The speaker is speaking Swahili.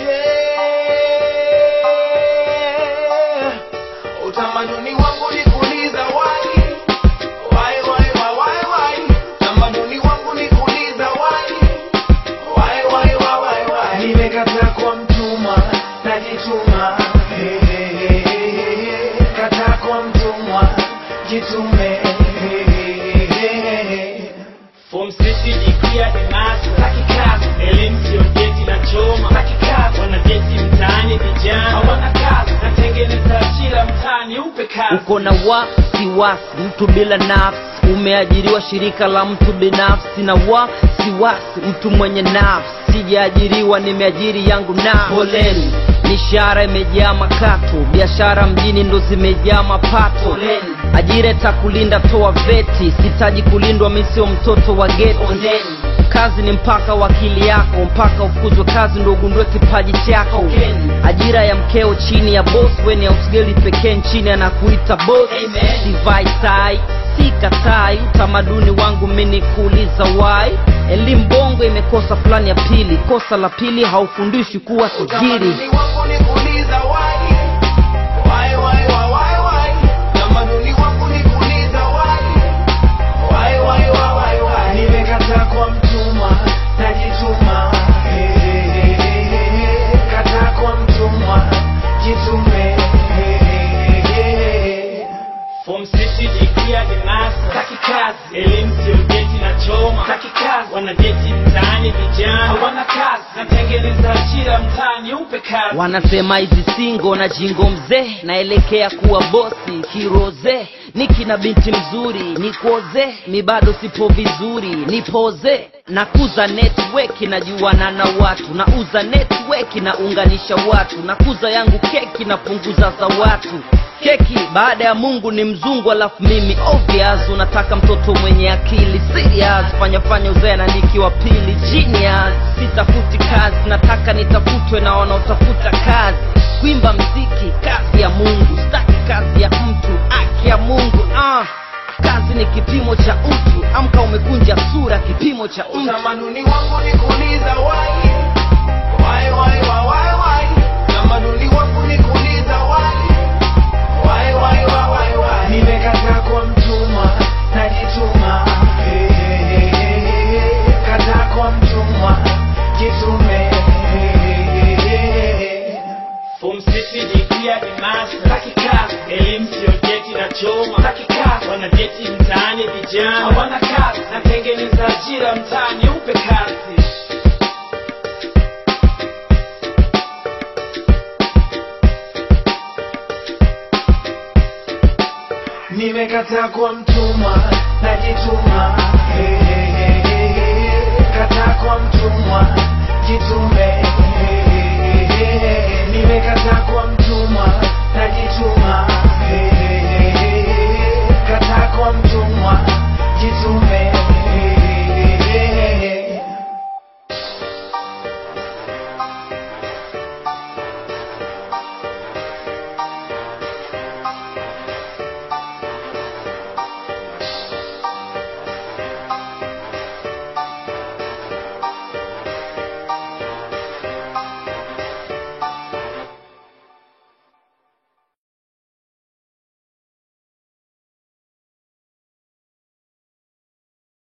Utamaduni wangu ni kuuliza why Why, why, why, why, why? Utamaduni wangu ni kuuliza why Why, why, why, why, why? Nimekataa kwa mtumwa, najituma Hey, hey, hey, hey, hey. Kataa kwa mtumwa, jitume Hey, hey, hey, hey, hey. Form sisi dikia ni master Taki kazi, elimu sio geti na choma taki kazi, wanageti mtaani vijana hawana kazi natengeneza ajira mtaani upe kazi uko na wasiwasi mtu bila nafsi umeajiriwa shirika la mtu binafsi na wasiwasi mtu mwenye nafsi sijaajiriwa nimeajiri yangu na poleni mishahara imejaa makato biashara mjini ndo zimejaa mapato Poleni. ajira itakulinda toa veti sitaji kulindwa mi sio mtoto wa geti Poleni. kazi ni mpaka wakili yako mpaka ufukuzwe kazi ndo ugundue kipaji chako Tokeni. ajira ya mkeo chini ya boss weni ausgeli pekee nchini anakuita boss Amen. sivai tai sikatai utamaduni wangu mini kuuliza wai elimu bongo imekosa plani ya pili kosa la pili haufundishi kuwa tajiri Utamaduni wangu ni kuuliza why Why, why, why, why, why? Utamaduni wangu ni kuuliza why Why, why, why, why, why? Nimekataa kwa mtumwa, najituma Hey, hey, hey, hey, hey. Kataa kwa mtumwa, jitume Hey, hey, hey, hey, hey. Form sisi dikia ni master Taki kazi, elimu sio geti na choma taki kazi wanageti mtaani vijana Hawana kazi natengeneza ajira mtaani upe kazi wanasema hizi singo na jingo mzee naelekea kuwa bosi kiroze niki na binti mzuri nikoze mi bado sipo vizuri nipoze nakuza network najuana na watu nauza network naunganisha watu nakuza yangu keki napunguza za watu keki baada ya mungu ni mzungu alafu mimi obvious unataka mtoto mwenye akili serious fanya fanya uzee na nikiwa pili genius sitafuti kazi nataka nitafutwe na wanaotafuta kazi kuimba mziki kazi ya mungu staki kazi ya mtu aki ya mungu ah. kazi ni kipimo cha utu amka umekunja sura kipimo cha mtu Utamaduni wangu ni kuuliza why Why, why, why, why, why? Utamaduni wangu ni kuuliza why Why, why, why, why, why? Nimekataa kwa mtumwa, najituma Hey, hey, hey, hey, hey. Kataa kwa mtumwa, jitume Hey, hey, hey, hey, hey. Form sisi dikia ni master Taki kazi, elimu sio geti na choma taki kazi wanageti mtaani vijana Hawana kazi natengeneza ajira mtaani upe kazi Nimekataa kwa mtumwa, najituma